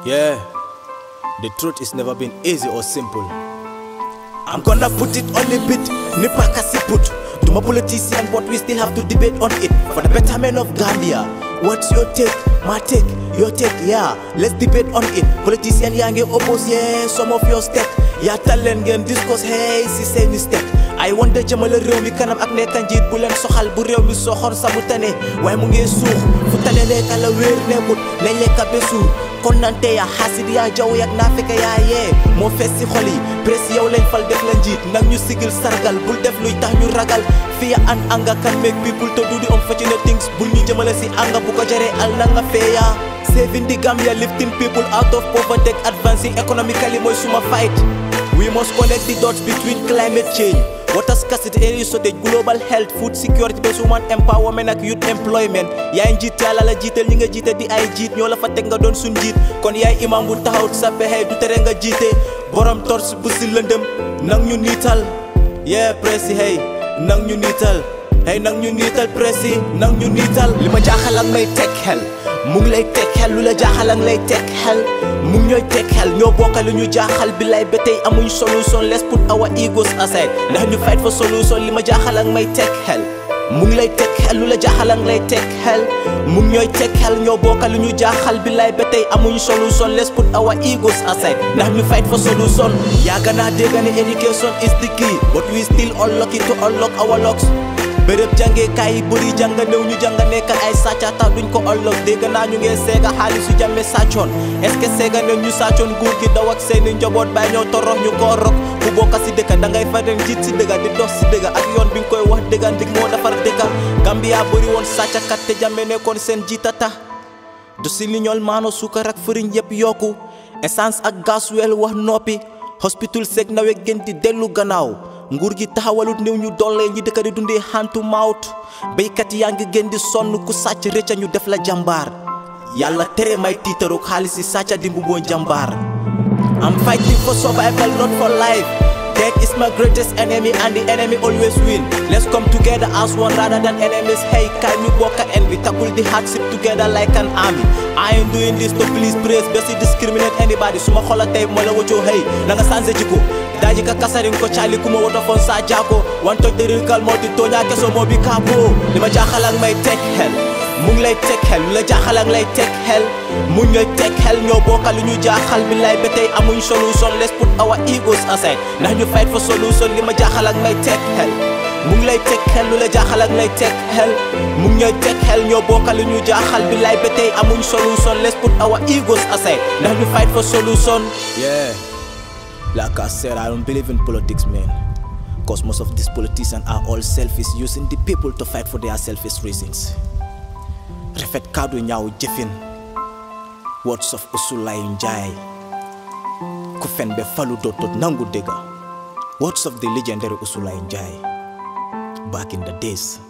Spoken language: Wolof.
Yeah, the truth is never been easy or simple. I'm gonna put it on a bit, nipa kasi put. To my politician, but we still have to debate on it. For the betterment of Gambia, what's your take? My take, your take, yeah. Let's debate on it. Politician yange oppose, yeah, some of your step. Yeah, talent ngeen discuss, hey, si seeni step. ay wonde jëmale réew mi kanam ak nekka njiit bu leen soxal bu réew mi soxor sa bu tane waaye mu ngi suux fu tane lekka la wéer nekkut nañ lekka ba suur kon nante ya xaasid yaa jaw yak naa fekk yaa yee moo fees si xol yi presse yow lañ fal def la njiit nag ñu sigil sargal bul def luy tax ñu ragal fiya an anga kan make people to do the unfortunate things bul ñu jëmale si anga bu ko jaree al na nga feeya saving the Gambia lifting people out of poverty advancing economically mooy suma fight we must connect the dots between climate change water scarcity energy shortage global health food security bés woman empowerment ak youth employment yaay njiit yàlla la jiital ñi nga jiite di ay jiit ñoo la fa teg nga doon suñ jiit kon yaay imam bu taxaw sa pexe du tere nga jiite borom tors bu si lëndëm nang ñu niital yeah presse hey nang ñu niital hey nang ñu niital presse nang ñu niital li ma jaaxal ak may teg xel mu ngi lay teg xel lu la jaaxal ak lay teg xel mu ngi ñooy teg xel ñoo bokka lu ñu jaaxal bi lay ba tey amuñ solution let's put our egos aside ndax ñu fight for solution li ma jaaxal ak may teg xel mu ngi lay teg xel lu la jaaxal ak lay teg xel mu ngi ñooy teg xel ñoo bokka lu ñu jaaxal bi lay ba tey amuñ solution let's put our egos aside ndax ñu fight for solution yaaga naa dégg ne education is the key but we still unlucky to unlock our locks bërëb jàngee kaay yi bëri jàng néew ñu jàng nekkal ay sàcca tax duñ ko ëllëg dégg naa ñu ngee seega xaalisu jàmme sàccoon est-ce que seega ne ñu sàccoon nguur gi daw ak seeni njaboot bàyyi ñoo torox ñu ko rok ku bokka si dëkka da ngay fa dem jiit si dëgga di dox si dëgga ak yoon bi nga koy wax dëgga ndig moo defar dëkka Gambia bëri woon sàccakat te jàmme nekkoon seen jiita tax du si li ñool maano suukar ak fëriñ yëpp yokku essence ak gasoil wax noppi hospital seeg nawet gën di dellu gannaaw nguur gi taxawalut néew ñu dollee ñi dëkk di dundee hantu maawut béykat yaa ngi gën di sonn ku sàcc rëcca ñu def la jàmbaar yàlla tere may tiitaru xaalis yi sàcca di mbuboo jàmbaar I'm fighting for survival not for life Death is my greatest enemy and the enemy always win Let's come together as one rather than enemies Hey kaay ñu bokka en bi tackle the hardship together like an army I ain't doing this to please praise besi discriminate anybody suma xola tey moo la wëccoo hey na nga changé jikko daji ka kasarin ko cali kuma woto fon sa jago wan toj deril kal moti toña keso moo bi kaabo li ma jaaxal ak may teg xel mu ngi lay teg xel lu la jaaxal ak lay teg xel mu ngi lay teg xel ñoo bokka lu ñu jaaxal bi lay ba tey amuñ solution let's put our egos aside ndax ñu fight for solution li ma jaaxal ak may teg xel mu ngi lay teg xel lu la jaaxal ak lay teg xel mu ngi ñooy teg xel ñoo bokka lu ñu jaaxal bi lay ba tey amuñ solution let's put our egos aside ndax ñu fight for solution yeah like I said I don't believe in politics man because most of these politicians are all selfish using the people to fight for their selfish reasons rafet kàddu ñaaw jëfin words of Usulay Njaay ku fen be falu dootot nangu dëgga words of the legendary Usulay Njaay back in the days